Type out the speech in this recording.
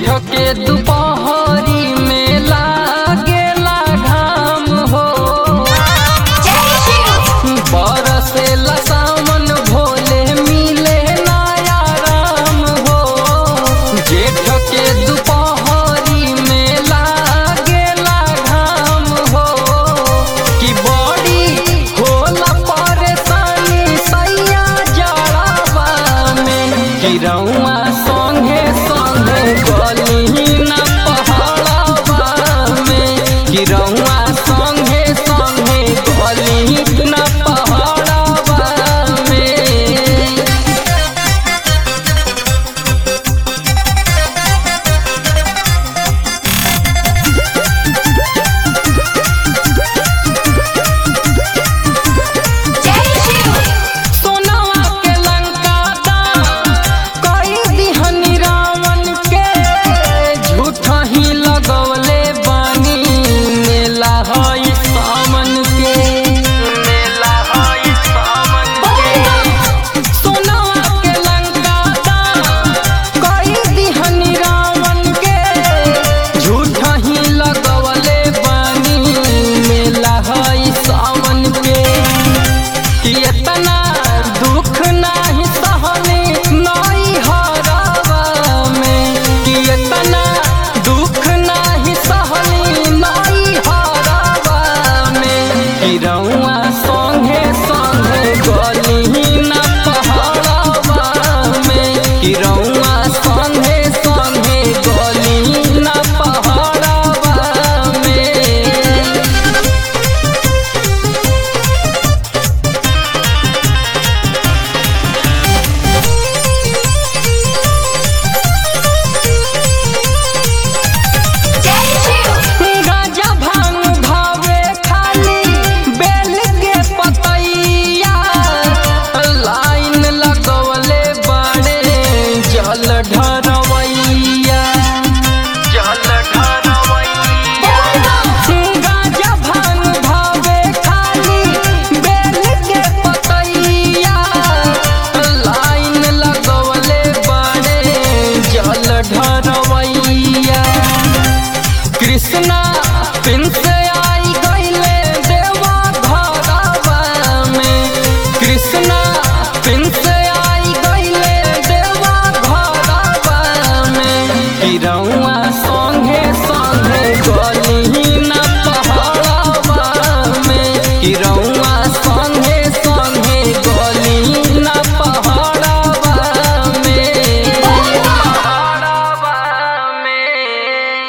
के दुपहरी में लागेला घाम हो बरसेला सावन भोले मिले नया राम हो जेठ के दुपहरी में लागेला घाम हो कि बड़ी होला परेशानी सैया जड़ावा में गिरौआ संगे संगे गली न पहाड़ावा में गिरौआ संगे संगे गली न पहाड़ावा में सोनवा के लंका दान कई दिहनी रावण के झूठा ही लगवले बानी मेला हई सावन के मेला हई सावन के सोनवा के लंका दान कई दिहनी रावण के झूठा ही लगवले बानी मेला हई सावन के कि इतना दुख नाही सहनी नई हरावा में कि इतना दुख नाही सहनी नई हरावा में कि रउआ संगे संगे गली न पहाड़ावा में कि रउआ संगे संगे गली न पहाड़ावा में गाजा भांग भावे खाली बेल के पतैया लाइन लगवले बड़े जल ढरवैया जल ढरवैया गाजा भांग भावे खाली बेल के पतैया लाइन लगवले बड़े जल ढरवैया कृष्णा पिन से आई गईले देवा घरवा में कृष्णा पिन से आई गईले देवा घरवा में गिरौआ